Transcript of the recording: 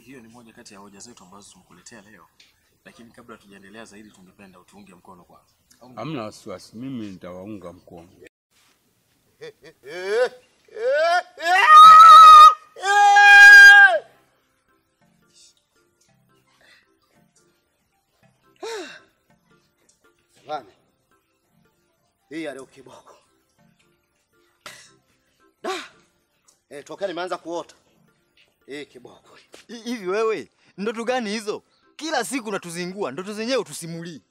hiyo ni moja kati ya hoja zetu ambazo tumekuletea leo, lakini kabla tujaendelea zaidi, tungependa utuunge mkono kwanza. Au Hamna wasiwasi, mimi nitawaunga mkono. Bwana. Hii ya leo kiboko. Da. Eh, toka nimeanza kuota. Hii kiboko. Hi- Hivi wewe, ndoto gani hizo? Kila siku unatuzingua, ndoto zenyewe utusimulii.